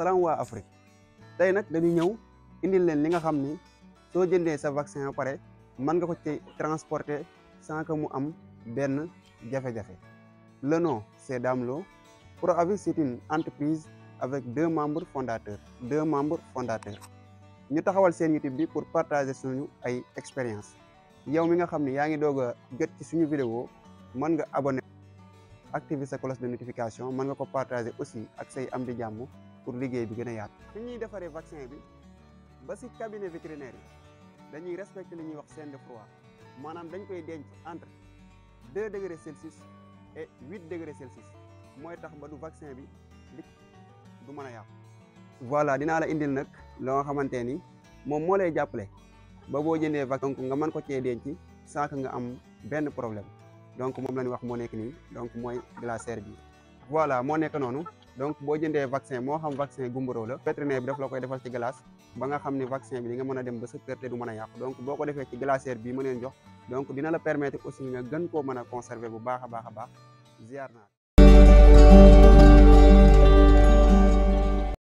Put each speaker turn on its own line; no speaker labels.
salaam waa Afrique tey nag dañu ñëw indil leen li nga xam ni soo jëndee sa vaccin ba pare mën nga ko ci transporter sans que mu am benn jafe-jafe le nom c'est Dame Lo ProAvis c'est une entreprise avec deux membres fondateurs deux membres fondateurs ñu taxawal seen YouTube bi pour partager suñu ay expérience yow mi nga xam ni yaa ngi doog a jot ci suñu vidéo mën nga abonné activer sa cloche de notification mën nga ko partager aussi ak say am di jàmm pour liggéey bi gën a yaatu. fi ñuy defaree vaccin bi ba si cabinet vétérinaire yi dañuy respecter li ñuy wax chaîne de froid maanaam dañ koy denc entre deux degrés Celsius et huit degrés Celsius mooy tax ba du vaccin bi li du mën a yàqu. voilà dinaa la indil nag loo nga xamante ni moom moo lay jàppale ba boo jëndee vaccin donc nga mën ko cee denc sans que nga am benn problème donc moom la ñu wax moo nekk nii donc mooy glacière bi. voilà moo nekk noonu donc boo jëndee vaccin moo xam vaccin gumboro la vétérinaire bi daf la koy defal ci glace ba nga xam ne vaccin bi di nga mën a dem ba sa kër te du mën a yàqu donc boo ko defee ci glacière bii ma leen jox donc dina la permettre aussi nga gën koo mën a conserver bu baax a baax a baax ziar naa